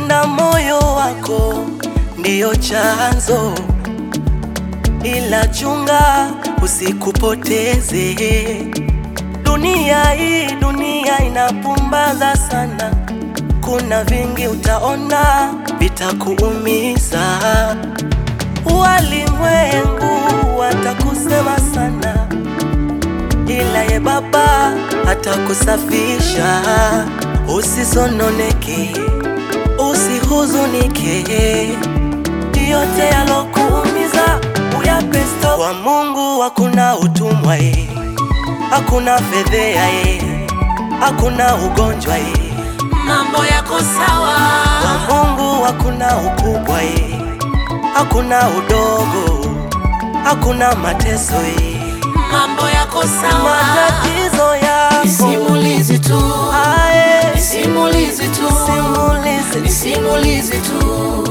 na moyo wako ndiyo chanzo, ila chunga usikupoteze. Dunia hii, dunia inapumbaza sana, kuna vingi utaona vitakuumiza. Walimwengu watakusema sana, ila ye Baba atakusafisha. Usisononeke, usihuzunike, yote yalokuumiza uyape stop. Kwa Mungu hakuna utumwa ye, hakuna fedhea ye, hakuna ugonjwa ye. mambo yako sawa, Kwa Mungu hakuna ukubwa ye, hakuna udogo, hakuna mateso ye. mambo yako sawa, Matatizo yako simulizi tu, aye, simulizi tu, simulizi simulizi tu,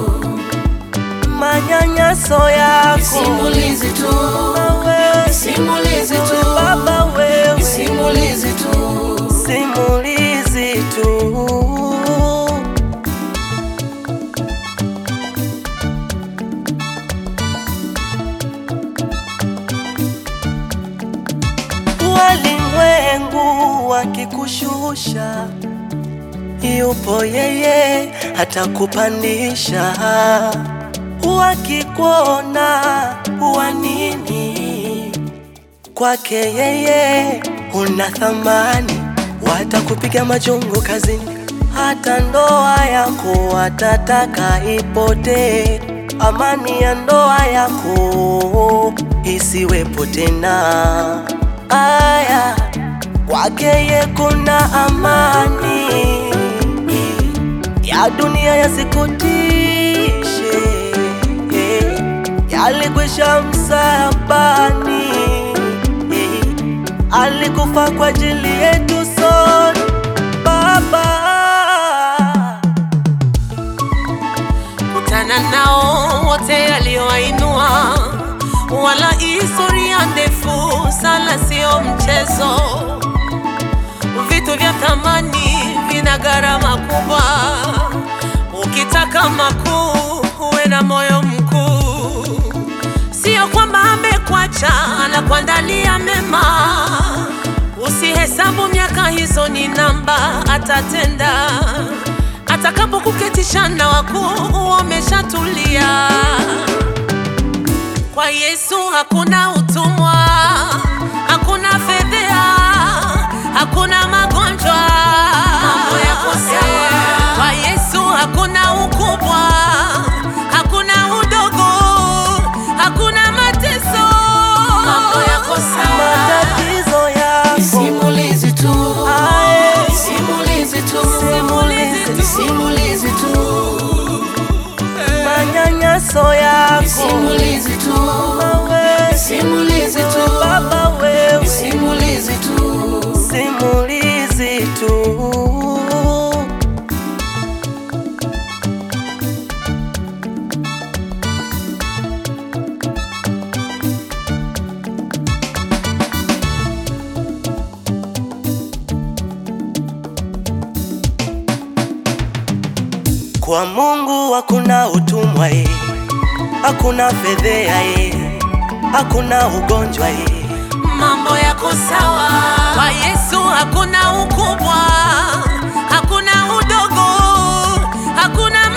manyanyaso yako simulizi tu, wewe, simulizi tu, Baba wewe, simulizi tu. simulizi tu. Walimwengu wakikushusha, yupo yeye atakupandisha. Wakikuona wa nini? Kwake yeye una thamani, watakupiga majungu kazini, hata ndoa yako watataka ipotee. Amani ya ndoa yako isiwepo tena. Aya, kwake ye kuna amani ya dunia yasikutishe, yalikwisha msalabani, alikufa kwa ajili yetu sote. Baba, kutana nao wote aliowainua, wala historia ndefu sana, sio mchezo. Vitu vya thamani vina gharama kubwa, ukitaka makuu uwe na moyo mkuu. Sio kwamba amekuacha, anakuandalia mema. Usihesabu miaka hizo ni namba, atatenda atakapokuketisha na wakuu wameshatulia. Kwa Yesu hakuna utumwa, hakuna fedhea, hakuna magonjwa. Mambo yako sawa. Kwa Yesu hakuna ukubwa, hakuna udogo, hakuna mateso. Mambo yako sawa. matatizo yako Simulizi tu, aye, simulizi tu, Simulizi tu. simulizi tu, manyanyaso yako simulizi tu, wewe, simulizi tu, Baba wewe, simulizi tu. simulizi tu. Kwa Mungu hakuna utumwa ye, hakuna fedhea ye, hakuna ugonjwa ye. mambo yako sawa. Kwa Yesu hakuna ukubwa, hakuna udogo, hakuna